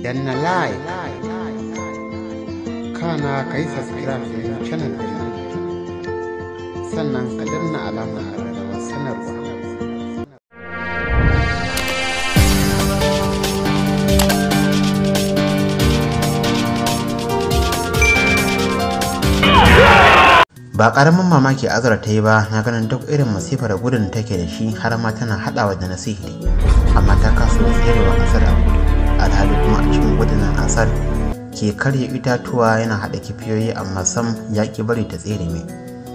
danna like kana ka yi subscribe da channel din sannan ka danna alamar ƙararrawar sanarwa ba karamin mamaki azara ta yi ba na ganin duk irin masifar gudun take da shi har ma tana haɗawa da na sihiri amma ta kasa tserewa asar a gudu alhali kuma a cikin gudunan asar ke karya itatuwa yana haɗa kifiyoyi amma sam ya ki bari ta tsere mai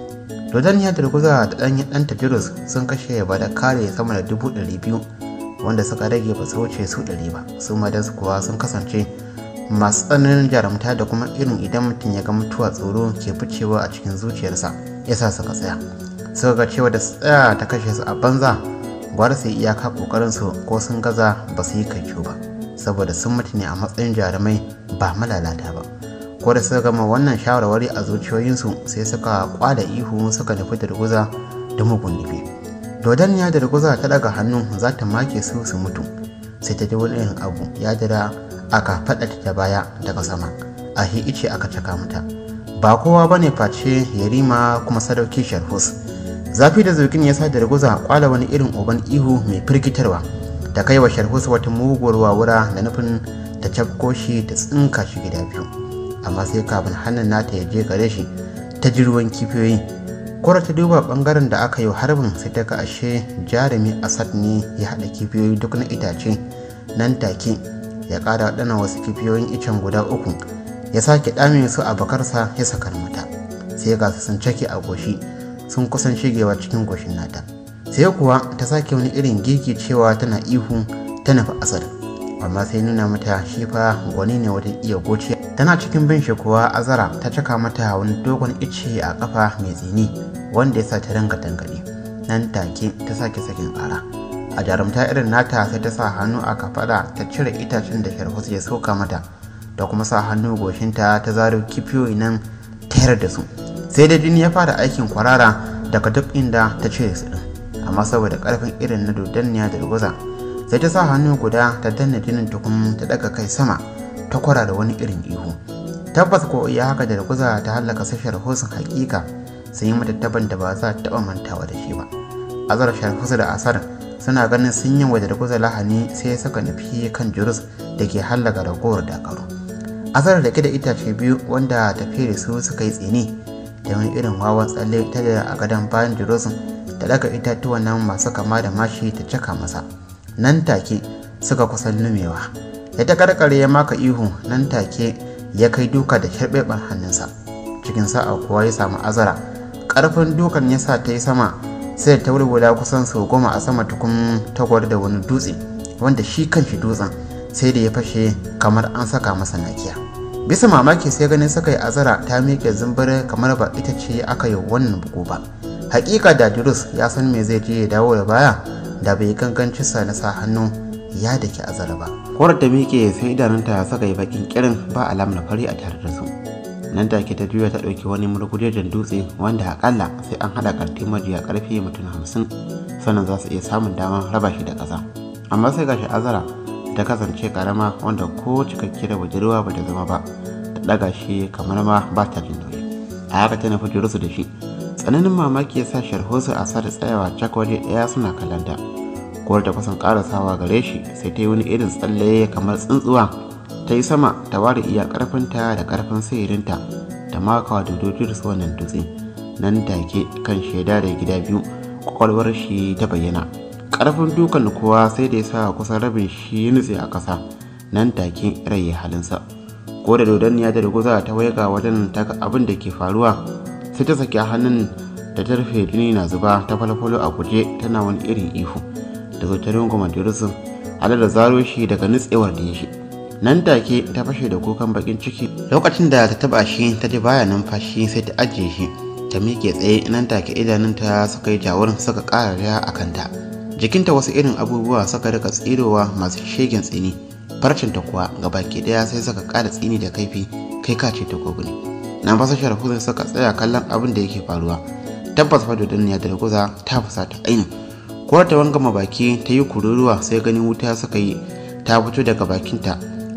dodon ya durguza da ɗan ɗanta virus sun kashe ba da kare sama da dubu ɗari biyu wanda suka rage ba su wuce su ɗari ba su madansu kuwa sun kasance masu tsananin jarumta da kuma irin idan mutum ya ga mutuwa tsoro ke ficewa a cikin zuciyarsa yasa suka tsaya suka ga cewa da tsaya ta kashe su a banza gwara su yi iyaka kokarin su ko sun gaza ba su yi kaico ba saboda sun mutu ne a matsayin jarumai ba malalata ba ko da suka gama wannan shawarwari a zuciyoyinsu sai suka kwada ihu suka nufi durguza da mugun nufi dodon ya durguza ta daga hannu za ta make su su mutu sai ta ji wani irin abu ya dira aka faɗa ta baya daga sama a ice aka caka mata ba kowa ba ne face yarima kuma sadauki sharhus zafi da zurgin ya sa da raguza kwala wani irin uban ihu mai firgitarwa ta kai wa sharhus wata muguwar wawura da nufin ta cafko shi ta tsinka shi gida biyu amma sai kafin hannun nata ya je gare shi ta ji ruwan kifiyoyi kora ta duba bangaren da aka yi harbin sai ta ga ashe jarumi asad ne ya haɗa kifiyoyi duk na itace nan take ya ƙara waɗannan wasu kifiyoyin icen guda uku ya sake ɗame su a bakarsa ya sakar mata sai ga su sun cake a goshi sun kusan shigewa cikin goshin nata sai kuwa ta sake wani irin gigi cewa tana ihu ta nufi asar amma sai nuna mata shi fa gwani ne wajen iya goce tana cikin bin shi kuwa azara ta caka mata wani dogon ice a kafa mai tsini wanda ya sa ta ringa tangane nan take ta sake sakin ƙara a jarumta irin nata sai ta sa hannu a kafada ta cire itacen da sharhus ya soka mata da kuma sa hannu goshinta ta zaro kifiyoyi nan ta da su sai da jini ya fara aikin kwarara daga duk inda ta cire su din amma saboda karfin irin na dodanniya da ruguza sai ta sa hannu guda ta danna jinin tukun ta daga kai sama ta kwara da wani irin ihu tabbas ko iya haka da ruguza ta hallaka su sharhusun hakika sun yi mata taban da ba za ta taba mantawa da shi ba azar sharhusu da asar suna ganin sun yi waje da kusa lahani sai suka nufi kan jurus da ke hallaka ragowar dakaru asar da ke da itace biyu wanda tafiye da su suka yi tsini da wani irin wawan tsalle ta da a gadon bayan jurus da daga itatuwan nan masu kama da mashi ta caka masa nan take suka kusan lumewa da ta karkare ya maka ihu nan take ya kai duka da sharɓeɓen hannunsa cikin sa'a kuwa ya samu azara ƙarfin dukan ya sa ta yi sama sai ta wulwula kusan sau goma a sama tukun tagwar da wani dutse wanda shi kanshi dutsen sai da ya fashe kamar an saka masa nakiya bisa mamaki sai ganin suka yi azara ta miƙe zumbure kamar ba ita ce aka yi wannan bugu ba hakika da durus ya san me zai je ya dawo da baya da bai ganganci sa na sa hannu ya dake azara ba korar ta miƙe sai idanunta suka yi bakin kirin ba alamar fari a tare da su nan take ta juya ta ɗauki wani murgujejen dutse wanda akalla sai an haɗa ƙarfi majiya ƙarfi mutum hamsin sannan za su iya samun damar raba shi da ƙasa amma sai gashi azara ta kasance ƙarama wanda ko cikakke da budurwa ba ta zama ba ta ɗaga shi kamar ma ba ta jin nauyi a haka ta nufi jirusu da shi tsananin mamaki ya sa sharhosu a sa da tsayawa cak waje ɗaya suna kallanta kowar ta kusan ƙarasawa gare shi sai ta yi wani irin tsalle kamar tsuntsuwa ta yi sama ta ware iya karfinta da karfin sihirinta ta makawa da dodojin su wannan dutse nan take kan shaida da gida biyu kwakwalwar shi ta bayyana karfin dukan kuwa sai da ya sa kusan rabin shi nutse a ƙasa nan take rai ya halinsa ko da dodonniya da ruguza ta waiga wajen ta abin da ke faruwa sai ta saki hannun da ta rufe jini na zuba ta falfalo a guje tana wani irin ihu da zo ta runguma dirusun halar da zaro shi daga nutsewar da ya shi nan take ta fashe da kukan bakin ciki lokacin da ta taba shi ta ji baya numfashi sai ta ajiye shi ta miƙe tsaye nan take idanunta suka yi jawurin suka ƙara riya a kanta jikinta wasu irin abubuwa suka rika tsirowa masu shegen tsini farcinta kuwa ga baki ɗaya sai suka ƙara tsini da kaifi kai ka ce ta ne nan fasa sharafu suka tsaya kallon abin da yake faruwa tabbas fa duniya da guza ta fusata aini ko ta wangama baki ta yi kururuwa sai ganin wuta suka yi ta fito daga bakinta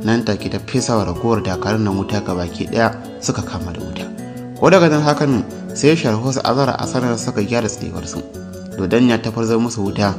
nan take ta fesa wa ragowar dakarun nan wuta ga baki daya suka kama da wuta ko daga nan hakan sai sharhu su azara a sanar suka gyara tsayuwar su dodanya ta farzar musu wuta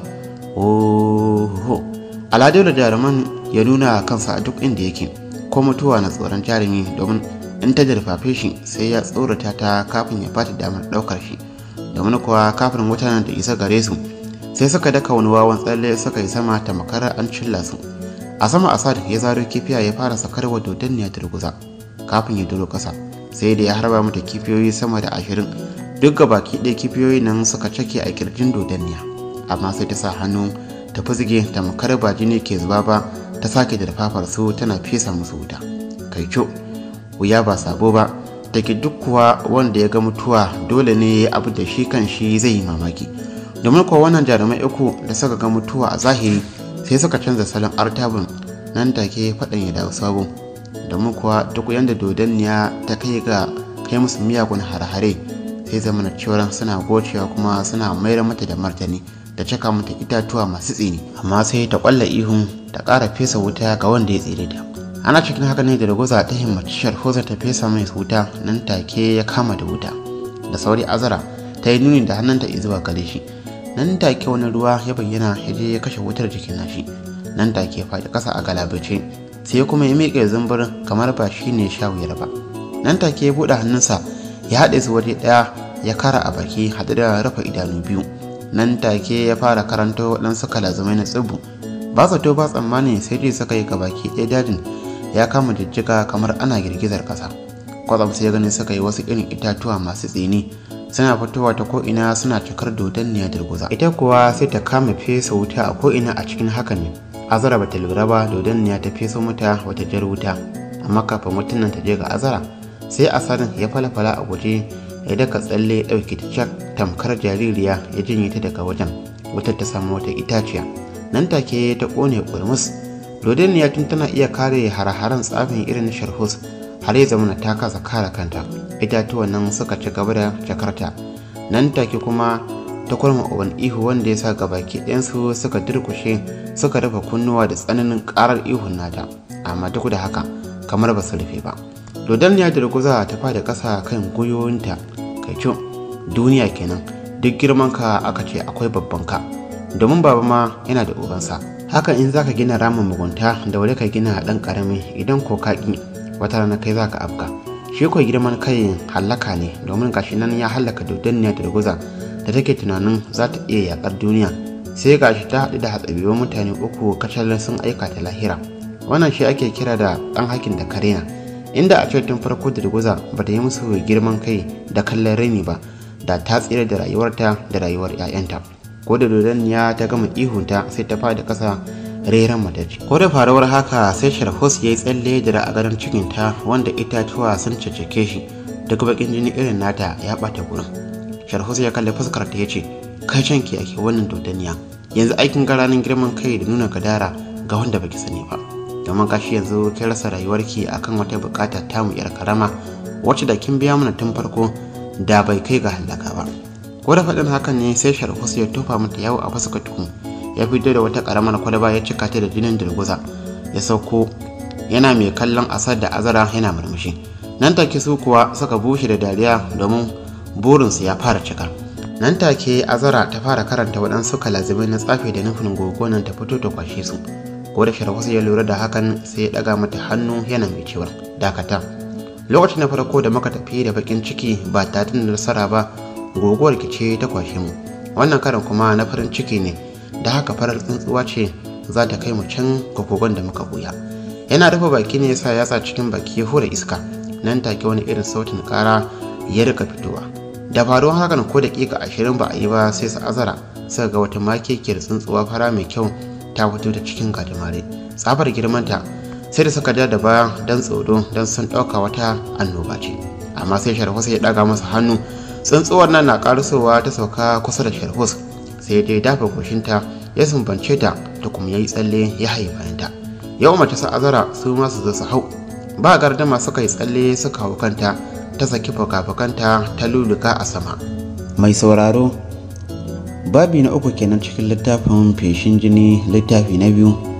oho aladu da jaruman ya nuna kansa a duk inda yake ko mutuwa na tsoron jarumi domin in ta jarfafe shi sai ya tsorata ta kafin ya bata damar daukar shi domin kuwa kafin mutanen da isa gare su sai suka daka wani wawan tsalle suka yi sama ta makara an cilla su a sama asad ya zaro kifiya ya fara sakar wa dodanniya turguza kafin ya duro kasa sai da ya harba mata kifiyoyi sama da ashirin duk ga baki ɗaya kifiyoyi nan suka cake a kirjin dodanniya amma sai ta sa hannu ta fizge ta makar ba jini ke zuba ba ta sake da fafar su tana fesa musu wuta kai kyau wuya ba sabo ba da ke duk kuwa wanda ya ga mutuwa dole ne abu da shi kan shi zai yi mamaki domin kuwa wannan jarumai uku da suka ga mutuwa a zahiri sai suka canza salon artabin nan take faɗin ya dawo sabo domin kuwa duk yadda dodanniya ta kai ga kai musu miyagun hare-hare sai zamana cewar suna gocewa kuma suna mayar mata da martani da caka mata itatuwa masu tsini amma sai ta kwalla ihun ta ƙara fesa wuta ga wanda ya tsere ta ana cikin haka ne da ragoza ta himmaci sharhoza ta fesa mai wuta nan take ya kama da wuta da sauri azara ta yi nuni da hannunta zuwa gare shi nan take wani ruwa ya bayyana ya je ya kashe wutar jikin nashi nan take ya faɗi ƙasa a galabace sai kuma ya miƙe zumbur kamar ba shi ne sha wuyar ba nan take ya buɗe hannunsa ya haɗe su waje ɗaya ya kara a baki haɗe da rufe idanu biyu nan take ya fara karanta waɗansu kalazumai na tsibu ba zato ba tsammani sai dai suka yi gabaki ɗaya dajin ya kama jijjiga kamar ana girgizar ƙasa kwatsam sai gani suka yi wasu irin itatuwa masu tsini suna fitowa ta ko'ina suna cikar dodanniya durguza ita kuwa sai ta kama fesa wuta a ko'ina a cikin haka ne azara bata lura ba dodanniya ta feso mata wata jar wuta amma kafin wutan nan ta je ga azara sai asarin ya falafala a guje ya daka tsalle ya ɗauke ta cak tamkar jaririya ya jinye ta daga wajen wutar ta samu wata itaciya nan take ta ƙone ƙurmus dodanniya tun tana iya kare hare-haren tsafin irin sharhus har ya zama ta kasa kare kanta itatuwan nan suka ci gaba da jakarta nan take kuma ta kurma uban ihu wanda ya sa gabaki ɗayansu suka durkushe suka rufe kunnuwa da tsananin ƙarar ihun nata amma duk da haka kamar ba su rufe ba dodanniya da ruguza ta fada ƙasa kan gwiwoyinta kai kyau duniya kenan duk girman ka aka ce akwai babban ka domin baba ma yana da ubansa hakan in zaka gina ramin mugunta da wuri ka gina ɗan ƙarami idan ko ka ƙi wata rana kai zaka afka shi ko girman kai hallaka ne domin gashi nan ya hallaka dodanniya da ruguza da take tunanin za ta iya yakar duniya sai gashi ta haɗu da hatsabiwan mutane uku kacal sun aika ta lahira wannan shi ake kira da ɗan hakin da karena inda a tun farko da ruguza ba ta yi musu girman kai da kallon raini ba da ta tsira da rayuwarta da rayuwar 'ya'yanta ko da dodanniya ta gama ihunta sai ta fada ƙasa reran matacce ko da faruwar haka sai sharhus ya yi tsalle da a gadon cikinta wanda itatuwa sun caccake shi duk bakin jini irin nata ya ɓata gurin sharhus ya kalli fuskar ta ya ce kai can ki ake wannan dodaniya yanzu aikin garanin girman kai da nuna gadara ga wanda baki sani ba domin kashi yanzu kin rasa rayuwarki akan wata bukata tamu yar karama wacce da kin biya mana tun farko da bai kai ga halaka ba ko da faɗin hakan ne sai sharhus ya tofa mata yawo a fuskar tukun ya fito da wata karamar kwalaba ya cika ta da jinin dirguza ya sauko yana mai kallon asar da azara yana murmushi nan take su kuwa suka bushe da dariya domin burinsu ya fara cika nan take azara ta fara karanta waɗansu kalazimai na tsafe da nufin gogonan ta fito ta kwashe su ko da sharwasu ya lura da hakan sai ya ɗaga mata hannu yana mai cewa dakata lokacin na farko da muka tafi da bakin ciki ba tare da nasara ba goguwar ce ta kwashe mu wannan karan kuma na farin ciki ne da haka farar tsuntsuwa ce za ta kai mu can kokogon da muka buya yana rufe baki ne yasa yatsa cikin baki ya hura iska nan take wani irin sautin kara ya rika fitowa da faruwar hakan ko dakika ashirin ba a yi ba sai su azara suka ga wata makekiyar tsuntsuwa fara mai kyau ta fito ta cikin gajimare tsabar girmanta sai da suka ja da baya don tsoro don sun ɗauka wata annoba ce amma sai sharhus ya ɗaga masa hannu tsuntsuwar nan na ƙarusowa ta sauka kusa da sharhus sai dai dafa goshinta ya sumbance ta ta kuma ya yi tsalle ya haye bayanta yau mace sa azara su ma su zo su hau ba gardama suka yi tsalle suka hau kanta ta saki fuka-fukanta ta luluka a sama mai sauraro babi na uku kenan cikin littafin feshin jini littafi na biyu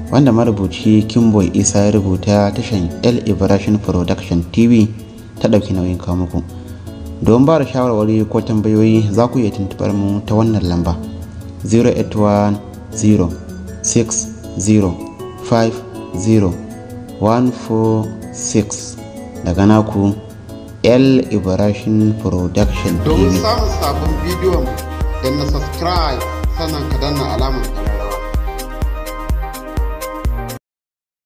wanda marubuci kimboy isa ya rubuta tashan l ibrahim production tv ta ɗauki nauyin kawo muku don ba da shawarwari ko tambayoyi za ku iya tuntubar mu ta wannan lamba 08106050146 daga naku l ibrahim production domin tv samun sabon bidiyon da na subscribe sannan ka danna alamar ƙararrawa